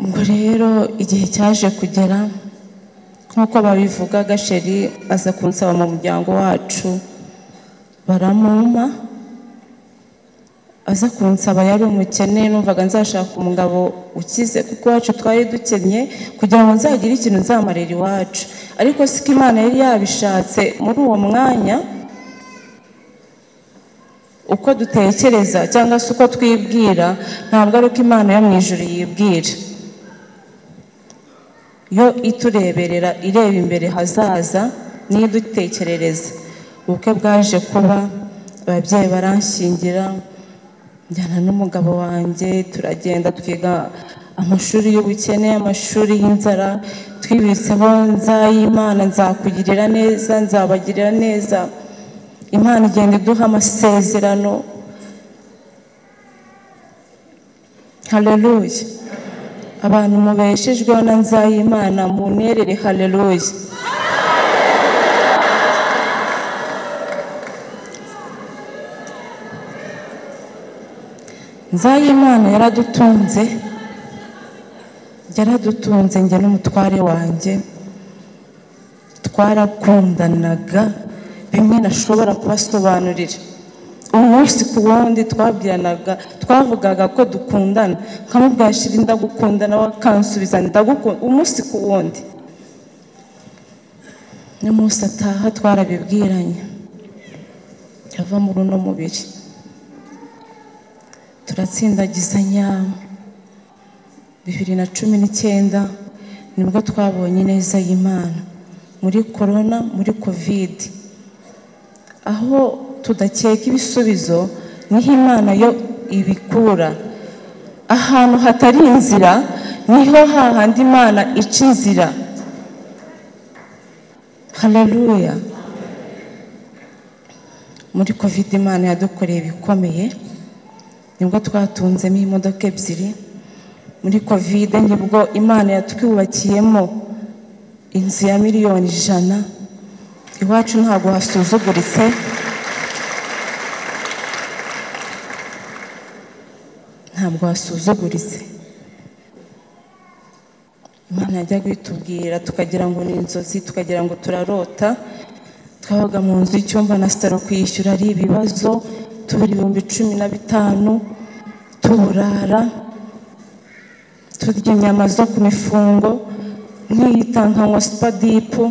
ubwo rero igihe cyaje kugera nk'uko babivuga gasheri aza kunsaba mu muryango wacu baramumpa aza kunsaba yari umukene numvaga nzashaka umugabo ukize kuko iwacu twari dukennye kugira ngo nzagire ikintu nzamarira iwacu ariko siko imana yari yabishatse muri uwo mwanya uko dutekereza cyangwa se uko twibwira ntabwo ari uko imana yo mu ijoro yibwira yo itureberera ireba imbere hazaza niyo idutekerereza ubukwe bwaje kuba ababyeyi baranshingira njyana n'umugabo wanjye turagenda twiga amashuri y'ubukene amashuri y'inzara twibitseho nzayimana nzakugirira neza nzabagirira neza imana igenda iduha amasezerano hareruye abantu mubeshejweho na nzayimana munerere hareruye nzayimana yaradutunze yaradutunze njye n'umutware wanjye twarakundanaga bimwe nashobora kubasobanurira umunsi ku wundi twabyanaga twavugaga ko dukundana nkamubwira shiri ndagukundana wakansubiza ndagukunda umunsi ku wundi n'umunsi ataha twarabibwiranye ava muri uno mubiri turatsindagizanya bibiri na cumi n'icyenda nibwo twabonye ineza y'imana muri korona muri kovide aho tudakeka ibisubizo niho imana yo ibikura ahantu hatari inzira niho hahandi imana ica inzira hararuya muri kovide imana yadukoreye ibikomeye nibwo twatunzemo imodoka ebyiri muri kovide nibwo imana yatwubakiyemo inzu ya miliyoni ijana iwacu ntabwo hasuzuguritse ntabwo hasuzuguritse imana yajyaga itubwira tukagira ngo ni inzozi tukagira ngo turarota twabaga mu nzu y'icyumba na sitaro kwishyura ari ibibazo tubura ibihumbi cumi na bitanu tuburara turya inyama zo ku mifungo nkiyita nkanywa supadipu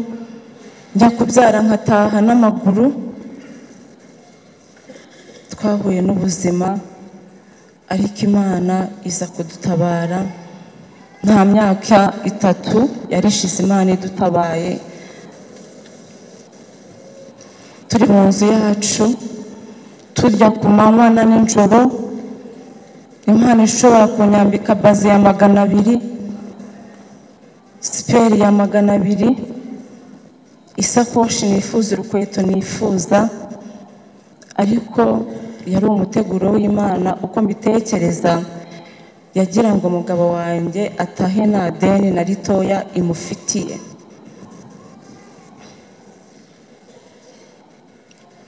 njya kubyara nkataha n'amaguru twahuye n'ubuzima ariko imana iza kudutabara nta myaka itatu yarishize imana idutabaye turi mu nzu yacu turya ku manywa na nijoro imana ishobora kunyambika baze ya magana abiri siperi ya magana abiri isakoshi nifuza urukweto nifuza ariko yari umuteguro w'imana uko mbitekereza yagira ngo umugabo wanjye atahe nta deni na ritoya imufitiye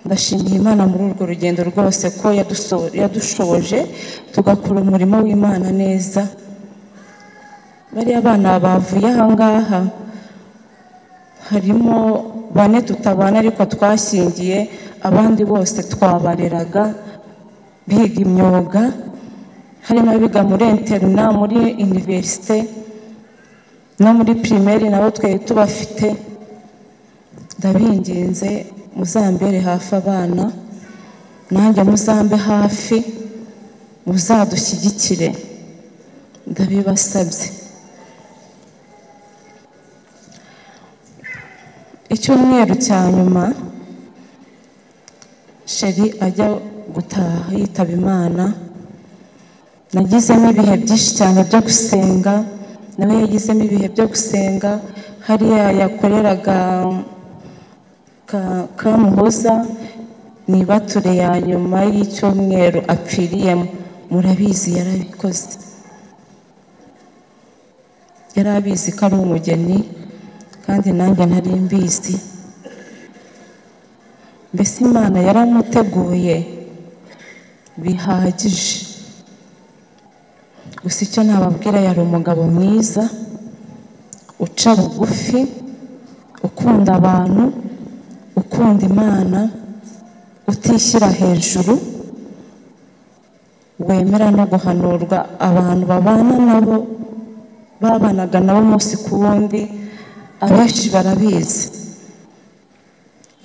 ndashimiye imana muri urwo rugendo rwose ko yadushoboje tugakora umurimo w'imana neza bariya bana bavuye ahangaha harimo bane tutabana ariko twashingiye abandi bose twabareraga biga imyuga harimo abiga muri interina muri iniverisite no muri pirimeri nabo twari tubafite ndabinginze muzambere hafi abana nanjye muzambe hafi muzadushyigikire ndabibasabye icyumweru cya nyuma sheri ajya gutaha yitaba imana nagizemo ibihe byinshi cyane byo gusenga nawe yagizemo ibihe byo gusenga hariya yakoreraga kamuhoza ni bature ya nyuma y'icyumweru apfiriyemo murabizi yarabikoze yari abizi ko ari umugeni kandi nanjye ntari mbizi mbese imana yaramuteguye bihagije gusa icyo nababwira yari umugabo mwiza uca bugufi ukunda abantu ukunda imana utishyira hejuru wemera no guhanurwa abantu babana nabo babanaga nabo umunsi ku wundi abenshi barabizi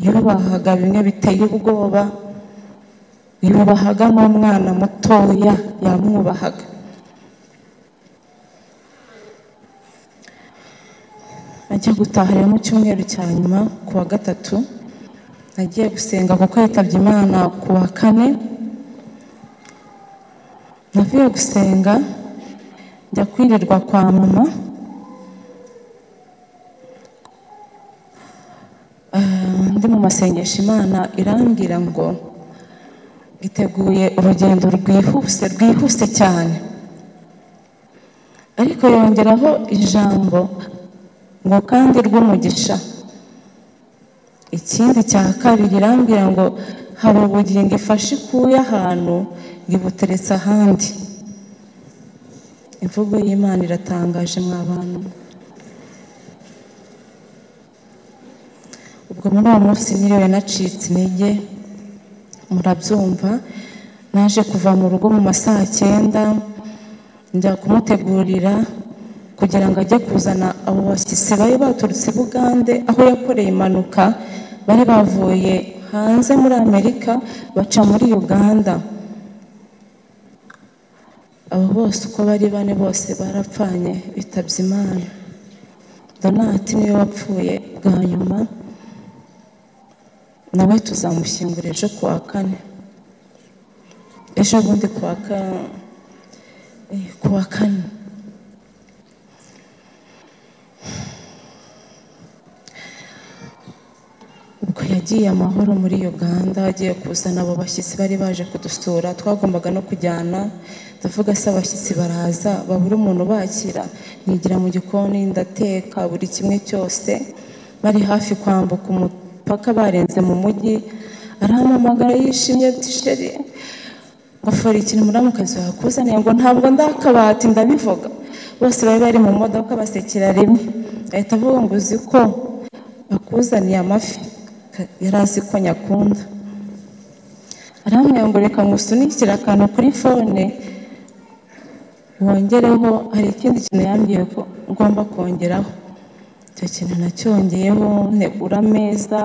yubahaga bimwe biteye ubwoba yubahaga n'umwana mutoya yamwubahaga ajya gutaha rero mu cyumweru cya nyuma ku wa gatatu nagiye gusenga kuko yitabye imana ku wa kane navuye gusenga njya kwirirwa kwa mama Ah, ndi mu masengesho imana irambwira ngo iteguye urugendo rwihuse rwihuse cyane ariko yongeraho ijambo ngo kandi rw'umugisha ikindi cya kabiri irambwira ngo hari ubugingo ifashe ikuye ahantu ngo ibuteretse ahandi imvugo y'imana iratangaje mwa bantu ubwo muri uwo munsi niriwe nacitse intege murabyumva naje kuva mu rugo mu masaha cyenda njya kumutegurira kugira ngo ajye kuzana abo bashyitsi bari baturutse i bugande aho yakoreye impanuka bari bavuye hanze muri amerika baca muri uganda abo bose uko bari bane bose barapfanye bitabye imana donati niwe wapfuye bwa nyuma nawe tuzamushyingura ejo ku wa kane ejo bundi ku wa ka eh, ku wa kane ubwo yagiye amahoro muri uganda agiye kuzana abo bashyitsi bari baje kudusura twagombaga no kujyana ndavuga se abashyitsi baraza babura umuntu ubakira nigira mu gikoni ndateka buri kimwe cyose bari hafi kwambuka umupaka barenze mu mujyi arahamamagara yishimye ati sheri ngofero ikintu muramukazi wakuzaniye ngo ntabwo ndakabati ndabivuga bose bari bari mu modoka basekera rimwe ahita avuga ngo uzi ko bakuzaniye amafi Ka- yari azi ko nyakunda aramwira ngo reka ngusunikire akantu kuri fone wongereho hari ikindi kintu yambwiye ko ngomba kongeraho icyo kintu nacyongeyeho ntegura ameza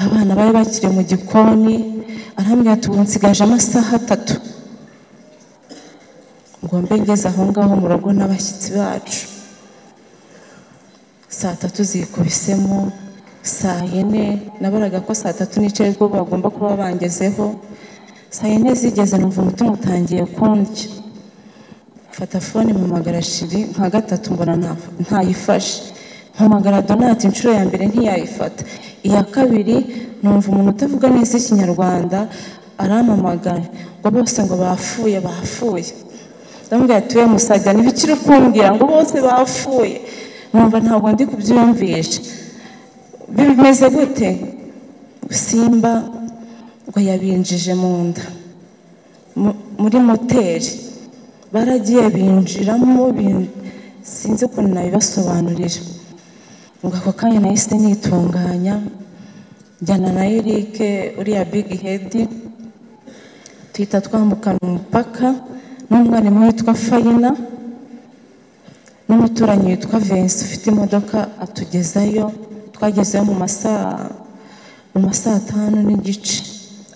abana bari bakiri mu gikoni arambwira ati ubu nsigaje amasaha atatu ngo mbe ngeze aho ngaho mu rugo n'abashyitsi bacu saa tatu zikubisemo saa yine nabaraga ko saa tatu n'ice aribwo bagomba kuba bangezeho saa yine zigeze numva umutima utangiye kundya mfata fone mpamagara shiri nka gatatu mbona nta- ntayifashe mpamagara donati inshuro ya mbere ntiyayifata iya kabiri numva umuntu utavuga neza ikinyarwanda arampamagara ngo bose ngo bapfuye bapfuye ndamubwira ati we musajya ntibikire kumbwira ngo bose bapfuye numva ntabwo ndi kubyiyumvisha bimeze gute simba ngo yabinjije mu nda Mu- muri moteri baragiye binjiramo bin- sinzi ukuntu nabibasobanurira ngo ako kanya nahise nitunganya njyana na Eric uriya big hedi tuhita twambukana umupaka n'umwarimu witwa fayina n'umuturanyi witwa vensi ufite imodoka atugezayo twagezeyo mu masaha mu masaha atanu n'igice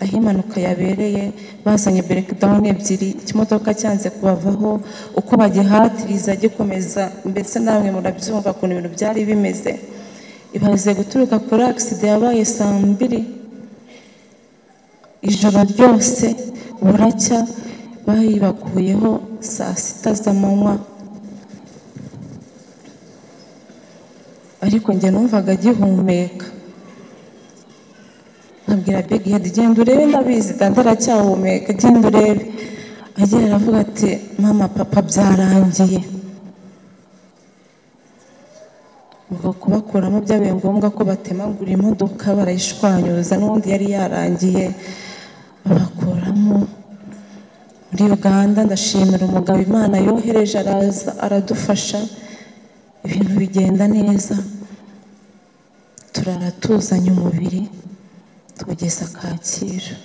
aho impanuka yabereye bazanye berekidawuni ebyiri ikimodoka cyanze kubavaho uko bagihatiriza gikomeza mbese namwe murabyumva ukuntu ibintu byari bimeze ibaze guturuka kuri agisida yabaye saa mbiri ijoro ryose buracya bayibakuyeho saa sita z'amanywa ariko njye numvaga agihumeka nkabwira big head genda urebe ndabizi dada aracyahumeka genda urebe agera aravuga ati mama papa byarangiye ubwo kubakuramo byabaye ngombwa ko batemagura imodoka barayishwanyuza n'ubundi yari yarangiye babakuramo muri uganda ndashimira umugabo imana yohereje araza aradufasha ibintu bigenda neza turara tuzanye umubiri tugeza kacyiru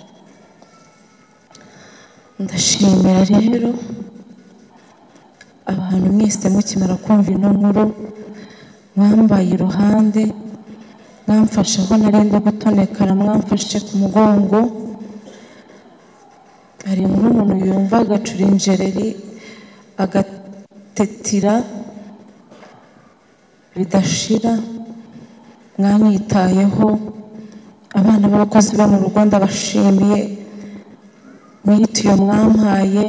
ndashimira rero abantu mwese mukimara kumva ino nkuru mwambaye iruhande mwamfashe aho narenda gutonekara mwamfashe ku mugongo hari nk'umuntu yumva agacurinjereri agatetira bidashira mwanyitayeho abana b'abakozi bo mu rugo ndabashimiye mwihitiye mwampaye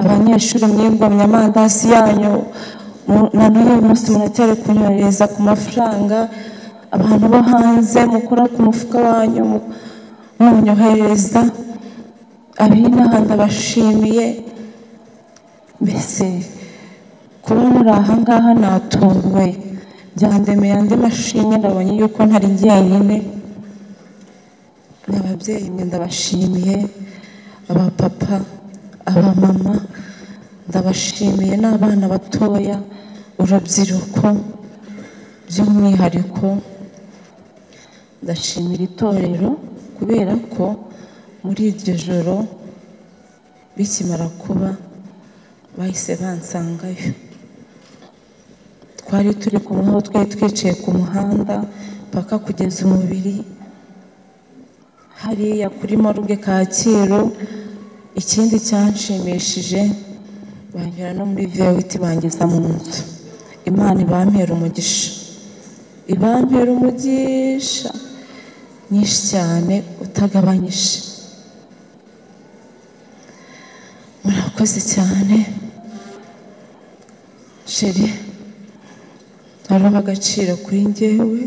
abanyeshuri mwigomye amandasi yanyu mu- na n'uyu munsi muracyari kunyohereza ku mafaranga abantu bo hanze mukora ku mufuka wanyu mu- munyohereza ab'inaha ndabashimiye mbese kuba muri aha ngaha natunguwe byandemeye andi mashimwe ndabonye yuko ntari jyenyine n'ababyeyi mwe ndabashimiye abapapa abamama ndabashimiye n'abana batoya urubyiruko by'umwihariko ndashimira itorero kubera ko muri iryo joro bikimara kuba bahise bansangayo twari turi kumwe aho twari twicaye ku muhanda paka kugeza umubiri hariya kuri moruge kacyiru ikindi cyanshimishije banyura no muri vewiti bangiza mu nzu imana ibampera umugisha ibampera umugisha nyinshi cyane utagabanyije murakoze cyane sheri hariho agaciro kuri njyewe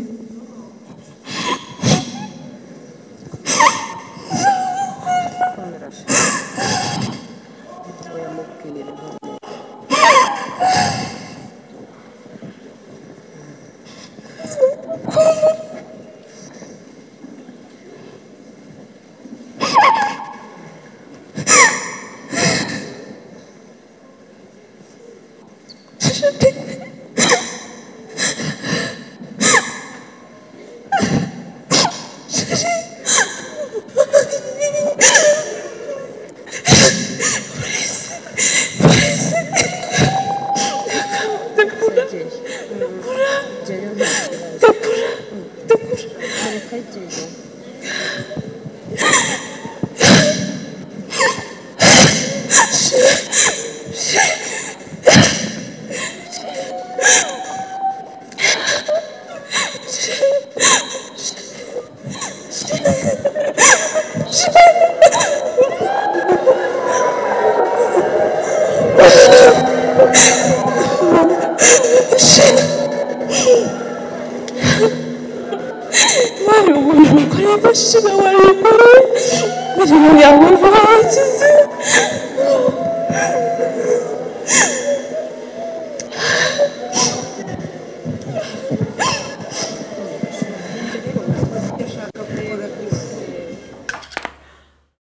bari ubuntu bakora bashira bari bakora bari mu yawe bakize